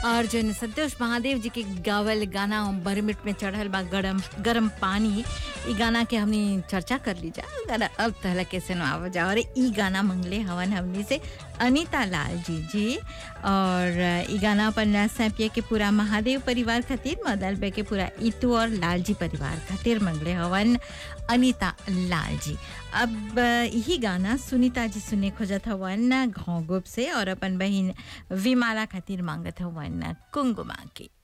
और जो संतोष महादेव जी के गावल गाना बरमिट में चढ़ल बा गरम गरम पानी ई गाना के हमनी चर्चा कर ली जा गाना अब तहला कैसे आव जा और ई गाना मंगले हवन हमनी से अनीता लाल जी जी और ई गाना अपन सैपिया के पूरा महादेव परिवार खातिर मदल बे के पूरा इतू और लाल जी परिवार खातिर मंगले हवन अनीता लाल जी अब यही गाना सुनीता जी सुने खोजत हवन घोंगुप से और अपन बहन विमाला खातिर मांगत हवन कुंगुमा के